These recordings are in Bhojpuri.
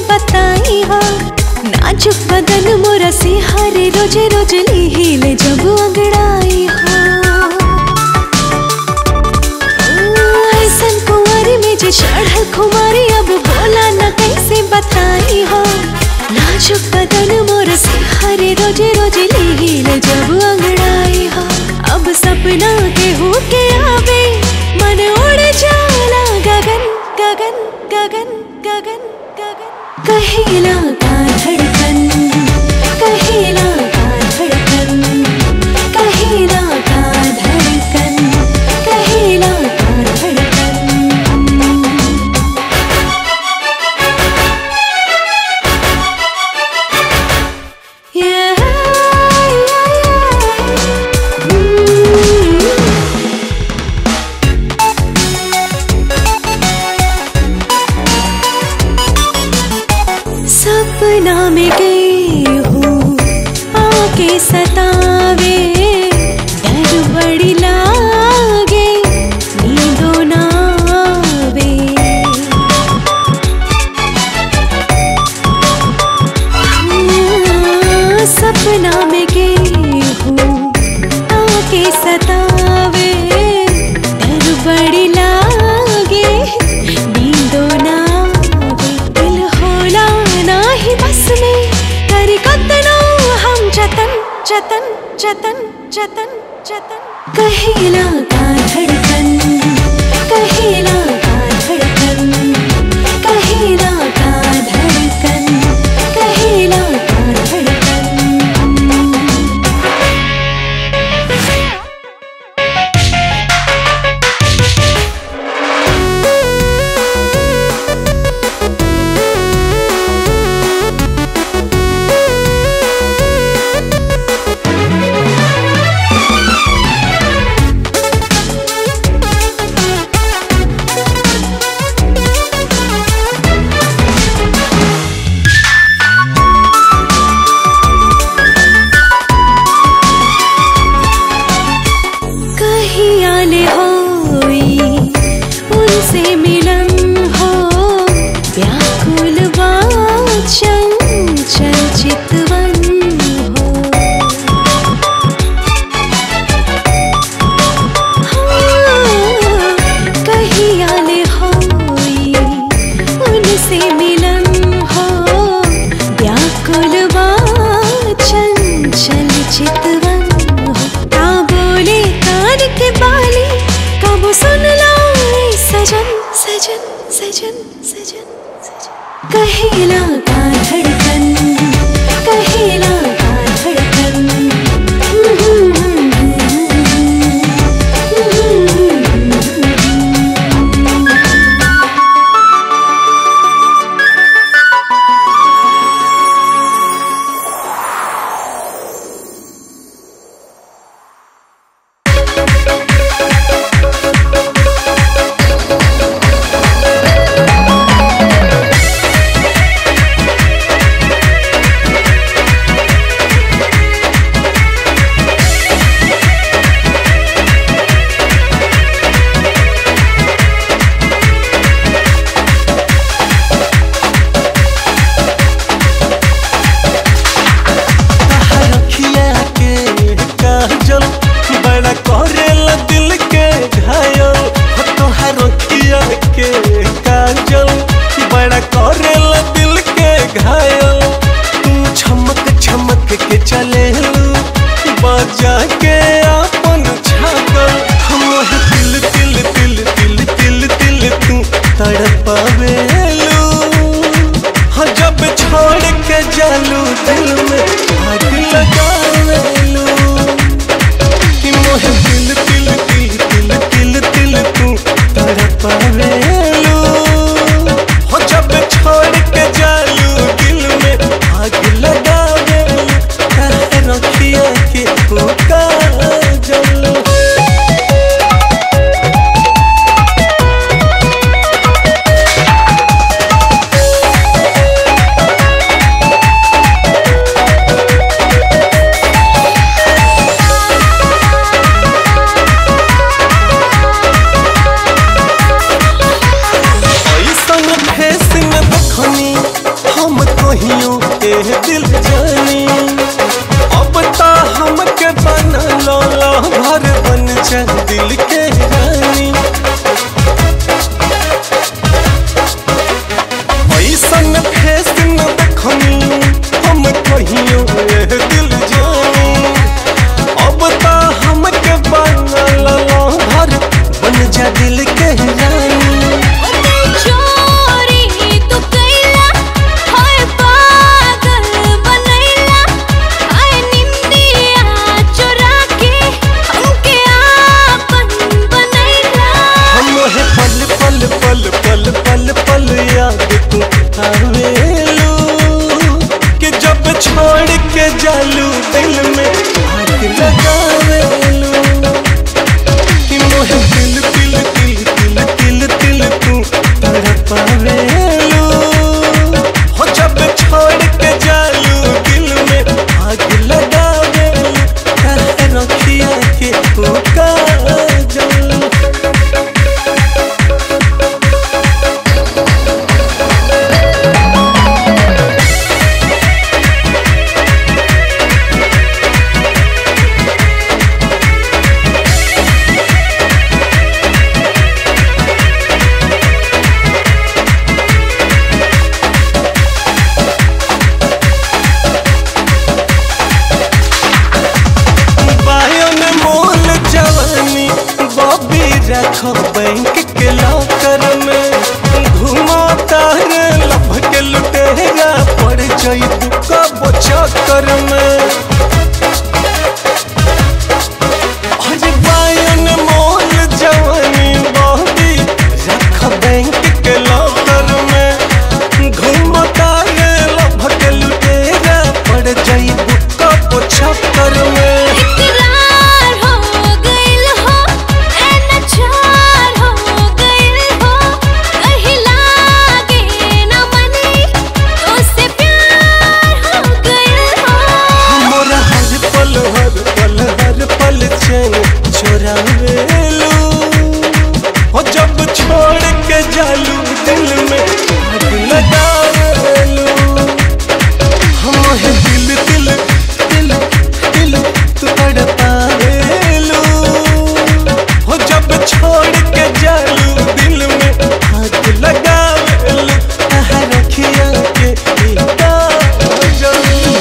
बताई हो नाजुक बदन मोरा से हरे रोजे रोज लीले जब अंगड़ाई हो ऐसन कुंवारी में जे चढ़ल खुमारी अब बोला न कैसे बताई हो नाजुक बदन मोर से हरे रोजे रोजे लीले जब अंगड़ाई हो अब सपना के हो के आवे मन उड़ जाला गगन गगन गगन गगन गगन कहेला का धड़कन कहेला का धड़कन कहेला का धड़कन कहेला का धड़कन Yeah, yeah, yeah. Mm. सपना में गई हूँ आके सतावे डर बड़ी लागे नींदो ना आवे हाँ, सपना में गई हूँ आके सतावे डर बड़ी लागे नींदो ना आवे दिल होला ना ही बस में करी कतनो हम जतन जतन जतन जतन जतन कहेला का धड़कन कहेला का धड़कन कहेला का धड़कन कहेला का धड़कन कहीं आले होई उनसे मिलन हो व्याकुल वाचन चल चितवन हो हाँ, कहीं आले होई उनसे मिलन हो व्याकुल वाचन चल चितवन हो का बोले कान के बाली कब सुन लो ए सजन सजन सजन सजन सजन कहेला का धड़कन कहेला का धड़कन रखिया के काजल बड़ा करेला दिल के घायल हो तोहार रखिया के काजल बड़ा करेला दिल के घायल तू छमक छमक के चलेलू बजा के अपन छागल हम तिल तिल तिल तिल तिल तिल तू तड़पावेलू हाँ जब छोड़ के जालू दिल में आग लगावेलू कि मोहे दिल तिल तिल तिल तिल तिल तू तड़पावेलू हो जब छोड़ के जालू दिल में आग लगावेलू काहे रखिया के पुका जलू ऐसन फेस में देखनी हम रखो बैंक के लॉकर में घुमा तारे लभ के लुटेरा पड़ जाइबू कब चक्कर में अरे बायन मोल जवानी बॉडी रख बैंक के लॉकर में घुमा तारे लभ के लुटेरा पड़ जाइबू कब चक्कर में इकरार हो गइल हो एनचार हो गइल हो कहीं लागे न मनी तो से प्यार हो गइल हो मोरा हर पल हर पल हर पल चैन चोरावेलू हो जब छोड़ के जालू दिल में आग लगावेलू हम है दिल दिल दिल दिल तू तड़पावेलू हो जब छोड़ के जालू दिल में आग लगावेलू कहाँ रखिया के इतना जलू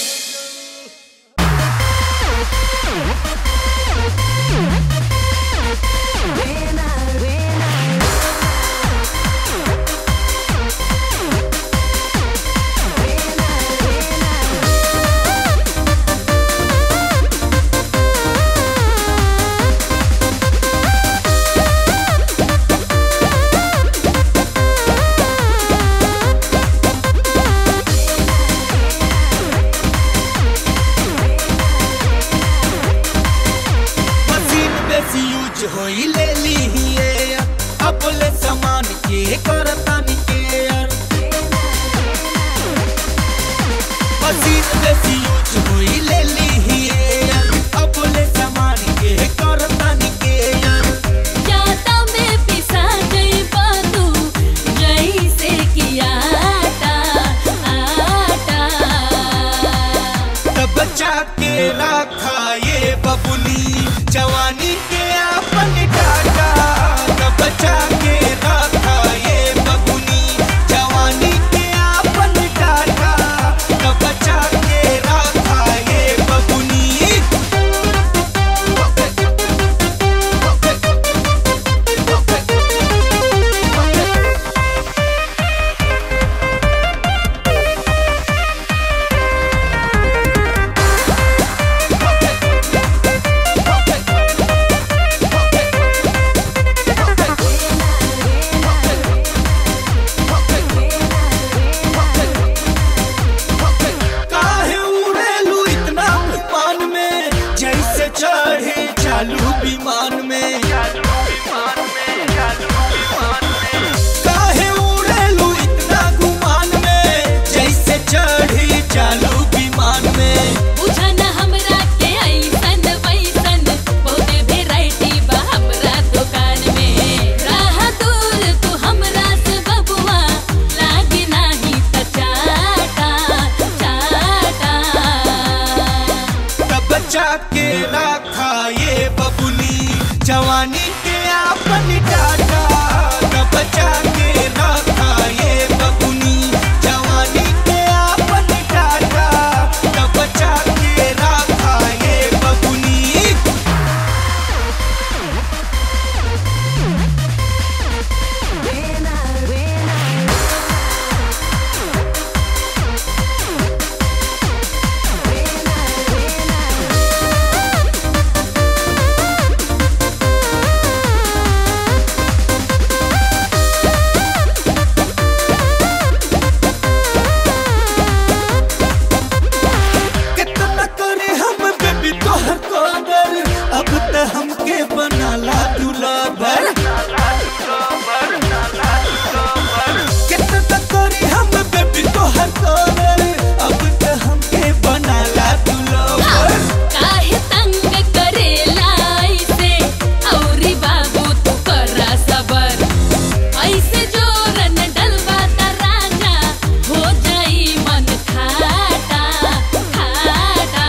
मशीन बेसी यूज होई ले ली हिए अब ले सामान के करतानी के यार मशीन बेसी यूज होई ले ली हिए अब ले सामान के करतानी के यार जाता में पिसा जइबा तू जइसे किया आटा आटा तब बचा के रखा ये बबुनी जवानी के आपन टाटा तब बचा के रखा ये बबुनी जवानी के आपन टाटा तब बचा के रखा ये बबुनी काहे उड़ेलू इतना तूफान में जैसे चढ़े चालू विमान में काहे उड़ेलू इतना गुमान में जैसे चढ़े चालू विमान में बुझा न हमरा के ऐसन वैसन बहुते वेराइटी बा हमरा दुकान में राह दूर तू हमरा से बबुआ लागे नाही त चाटा चाटा तब बचा के रखा ये बबुनी जवानी के आपन टाटा तब बचा के रखा ये बबुनी जवानी के आपन टाटा तब बचा के रखा ये बबुनी कितना करे हम बेबी तोहर कदर अब त हमके बनाला दुलाबर कितना करे हम बेबी तोहर कदर अब त हमके बनाला दुलाबर काहे तंग करेला ऐसे औरी बाबू तू करा सबर ऐसे जोरन डलवा त राजा हो जाई मन खाटा खाटा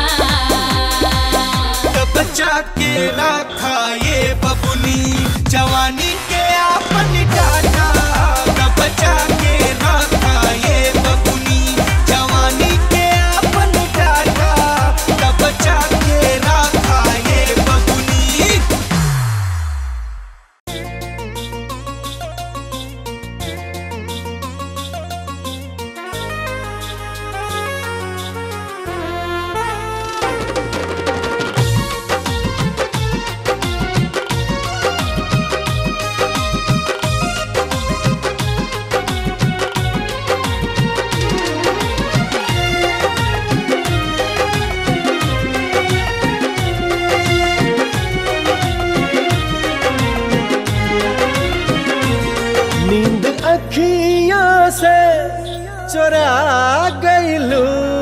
तब बचा के रखा ये बबुनी जवानी के आपन टाटा तब बचा के रखा ये बबुनी जवानी के आपन टाटा तब बचा के रखा ये बबुनी चोरा गईलू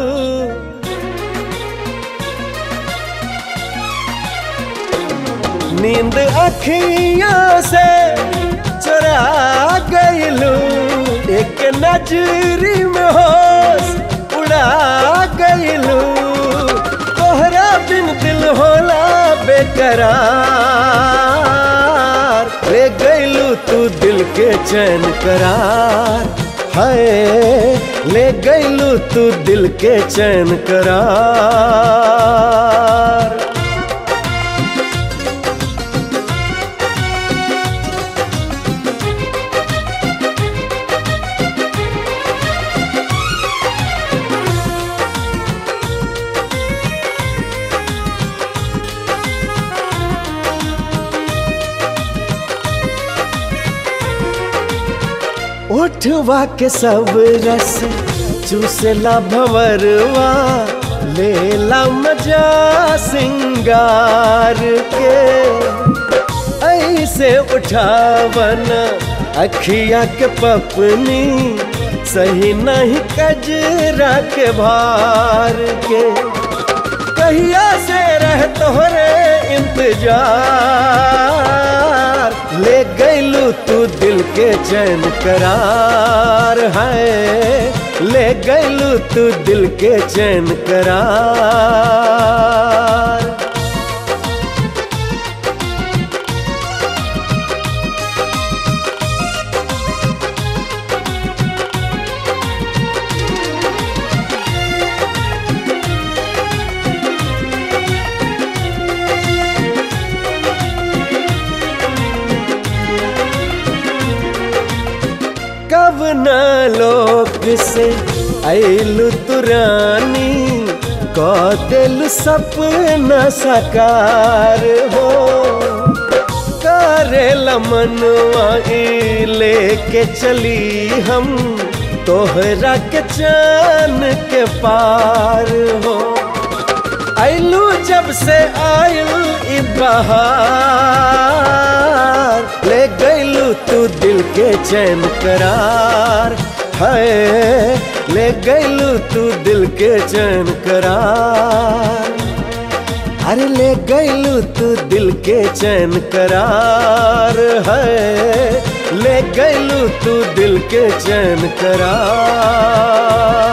नींद अखियों से चोरा गईलू एक नजरी में होश उड़ा गईलू तोहरा बिन दिल होला बेकरार ले गईलू तू दिल के चैन करार हाय ले गईलू तू दिल के चैन करार उठवा के सब रस चूसला भवरवा लेला मजा सिंगार के ऐसे उठावन अखिया के पपनी सही नहीं कजरा के भार के कहिया से रह तोहरे इंतजार ले गईलू तू दिल के चैन करार है ले गईलू तू दिल के चैन करार कब न लोक से ऐलु तुरानी क दिल सपना साकार हो करे मनवा ई लेके चली हम तोहरा के चान के पार हो ऐलू जब से आयल ई बहार ले गईलू तू दिल के चैन करार है ले गईलू तू दिल के चैन करार अरे ले गईलू तू दिल के चैन करार है ले गईलू तू दिल के चैन करार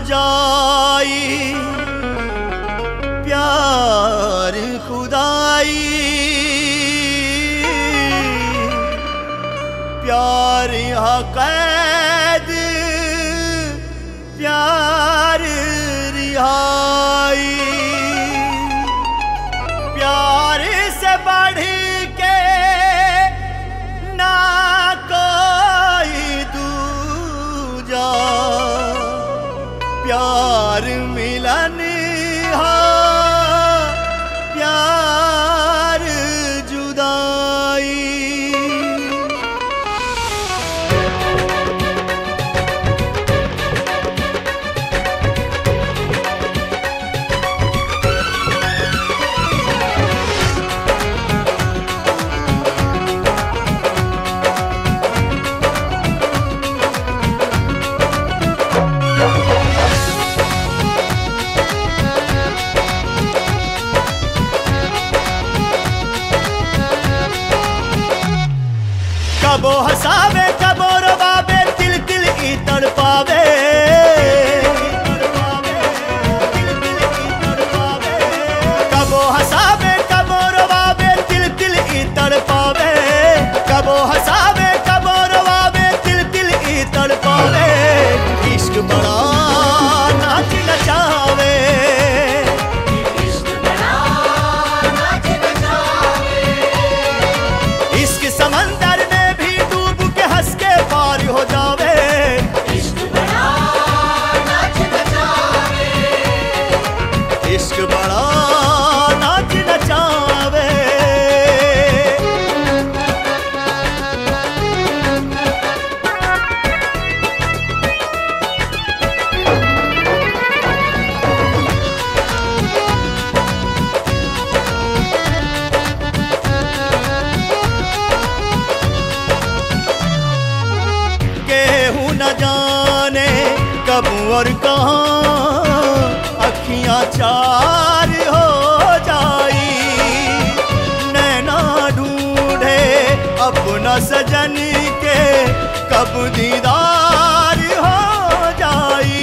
जाई प्यार खुदाई प्यार यहाँ कैद प्यार रिहाई प्यार से बढ़ के ना कोई दूजा प्यार मिलन हो प्यार जुदाई कबो हसावे कबो रवावे तिल तिल ई तड़पावे कबो हसावे कबो रवावे तिल तिल ई तड़पावे कबो हसावे कबो रवावे तिल तिल ई तड़पावे इश्क बड़ा नाच नचावे इश्क समंदर में भी डूब के हंस के पार हो जावे इश्क बड़ा नाच नचावे केहू न जाने कब और कहाँ अखियां चार हो जाई नैना ढूंढे अपना सजन के कब दीदार हो जाई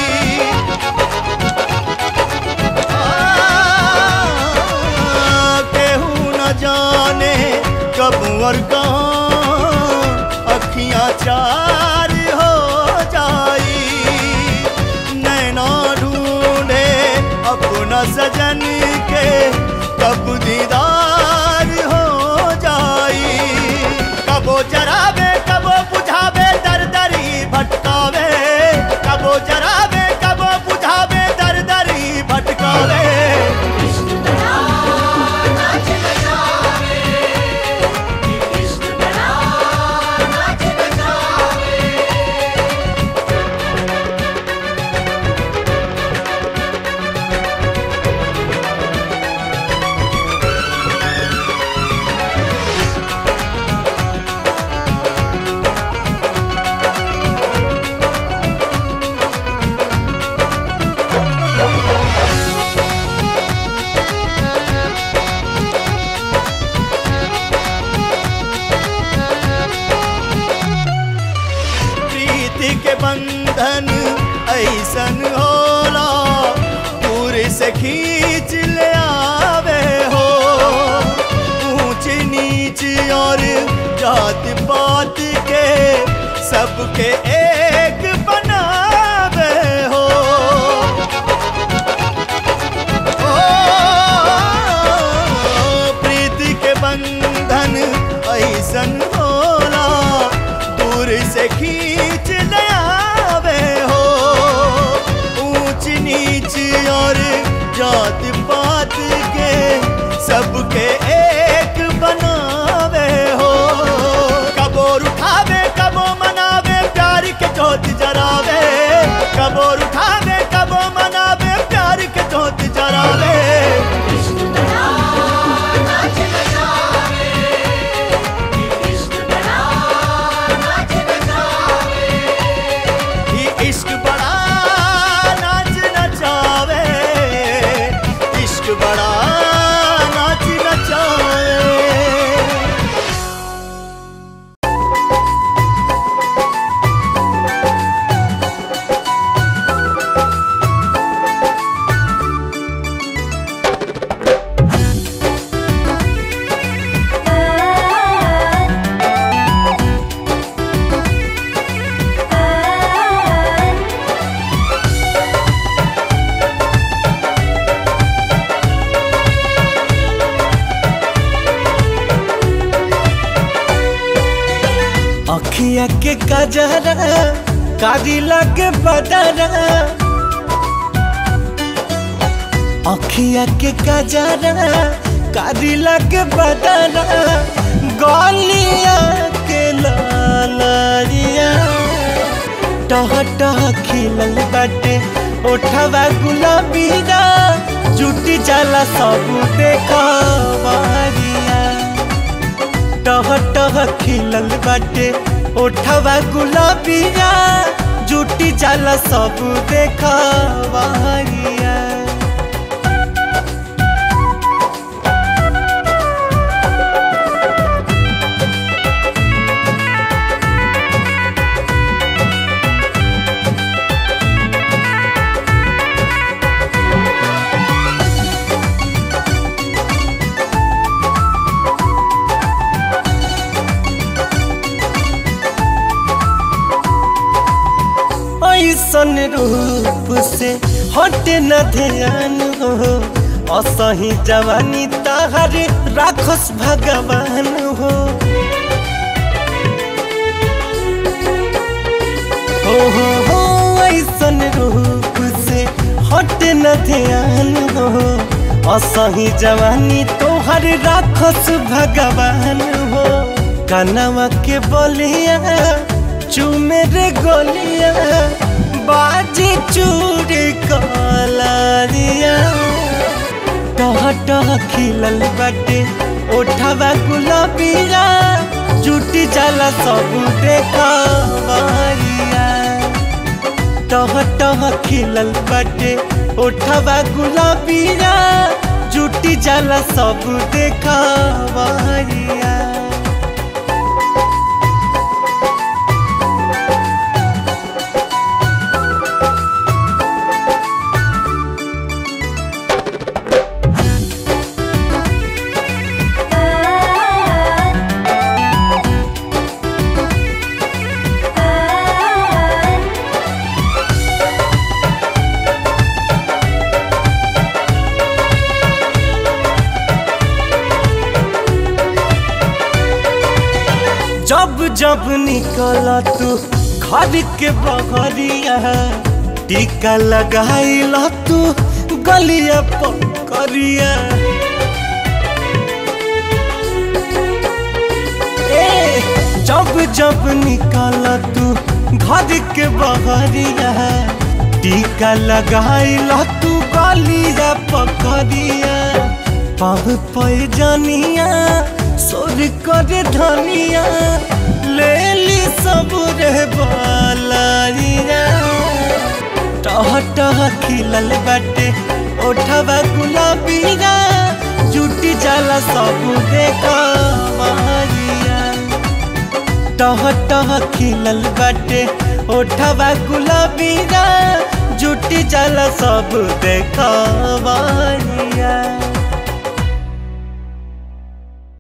केहू न जाने कब और कहाँ अखियां चार हो जाई नैना ढूंढे अपना सजन के कब दीदार हो जाई कबो जरावे कबो बुझावे दर दरी भटकावे कबो जरावे कबो बुझावे दर दरी भटकावे प्रीति के बंधन ऐसन होला दूर से खींच ले आवे हो ऊंच नीच और जात पात के सबके एक बनावे हो ओ, प्रीति के बंधन ऐसन होला दूर से खींच ले आवे हो ऊंच नीच और जात पात के सबके एक बनावे हो कबोर उठावे कबो मनावे प्यार के जोत जरावे कबोर उठावे कबो मनावे प्यार के जोत जरावे ये इश्क बड़ा नाच नचावे इश्क बड़ा नाच नचावे अखिया के कजरा कारी लगे बदरा अखिया के कजरा कारी लगे बदरा गलिया के लालिया टह टह खिलल बाटे ओठवा गुलाबीरा जुटी जाला सब देखवरिया टह टह खिलल बाटे ओठवा गुलाबीरा जुटी जाला सब देखवरिया ऐसन रूप से हटे न ध्यान हो असही जवानी ताहरे राखस भगवान हो हो हो हो ऐसन रूप से हटे न ध्यान हो असही जवानी तोहर राखस भगवान हो कनवा के बलिया चूमे रे गोलिया बाजी चूड़ी कलारिया टह टह खिलल बाटे ओठवा गुलाबिया जुटी जाला सब देखवरिया टह टह खिलल बाटे ओठवा गुलाबिया जुटी जाला सब देखवरिया जब जब निकल तू घर के बहरिया टीका लगाइल तू गलिया पकड़िया ए जब जब निकल तू घर के बहरिया टीका लगाइल तू गलिया पकड़िया पाव पैजनिया सोर कर धनिया ले ली सब रे बालारिया टह टह खिलल बाटे ओठवा गुलाबीरा जुटी जाला सब देखवरिया टह टह खिलल बाटे ओठवा गुलाबीरा जुटी जाला सब देखवरिया